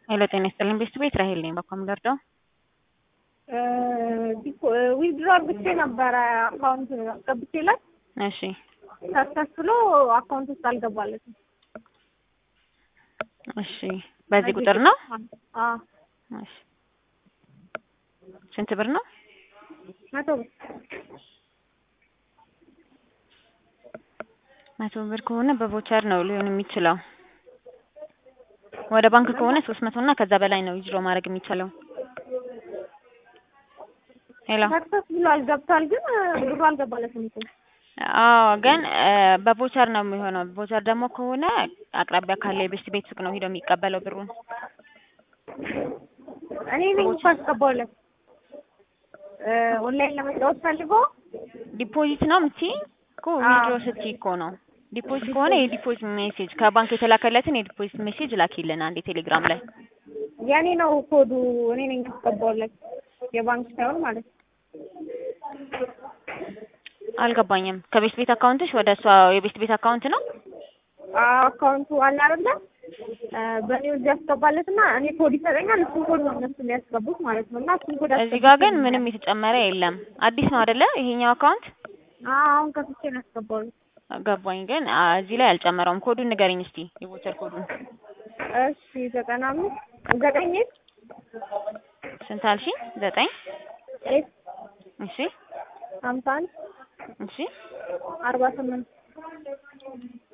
ሄሎ ጤና ይስጥልኝ ቤስት ቤት ራሄል ነኝ። በኮም ደርደው ዊዝድሮ አርግቼ ነበረ አካውንት አስገብቼ ላይ እሺ ተከፍሎ አካውንት ውስጥ አልገባለትም። እሺ በዚህ ቁጥር ነው? አዎ እሺ ስንት ብር ነው? መቶ ብር መቶ ብር ከሆነ በቮቸር ነው ሊሆን የሚችለው። ወደ ባንክ ከሆነ ሶስት መቶ እና ከዛ በላይ ነው ዊዝድሮ ማድረግ የሚቻለው። ሄሎ ሰክሰስ ብሏል ገብቷል፣ ግን ብሩ አልገባለትም እኮ አዎ ግን በቮቸር ነው የሚሆነው። ቮቸር ደግሞ ከሆነ አቅራቢያ ካለ የቤስት ቤት ሱቅ ነው ሄዶ የሚቀበለው ብሩን። እኔ ነኝ እኮ አስገባሁለት ኦንላይን ለመጫወት ፈልጎ ዲፖዚት ነው የምትይ እኮ ዊዝድሮ ስትይ እኮ ነው። ዲፖዚት ከሆነ የዲፖዚት ሜሴጅ ከባንክ የተላከለትን የዲፖዚት ሜሴጅ ላኪልን አንዴ ቴሌግራም ላይ። የኔ ነው ኮዱ፣ እኔ ነኝ ያስገባሁለት የባንክ ሳይሆን ማለት ነው። አልገባኝም። ከቤስት ቤት አካውንትሽ ወደ እሷ የቤስት ቤት አካውንት ነው? አካውንቱ አለ አይደለ? በእኔ እዚህ ያስገባለት እና እኔ ኮድ ይሰጠኛል። እሱን ኮድ ነው እነሱ የሚያስገቡት ማለት ነው። እና እሱን ኮድ እዚህ ጋር ግን ምንም የተጨመረ የለም። አዲስ ነው አይደለ ይሄኛው አካውንት? አሁን ከፍቼ ነው ያስገባሁት። ገባኝ። ግን እዚህ ላይ አልጨመረውም። ኮዱን ንገረኝ እስቲ የቮቸር ኮዱን። እሺ ዘጠና አምስት ዘጠኝ ስንት አልሽኝ? ዘጠኝ ኤስ እሺ ሀምሳ አንድ እሺ አርባ ስምንት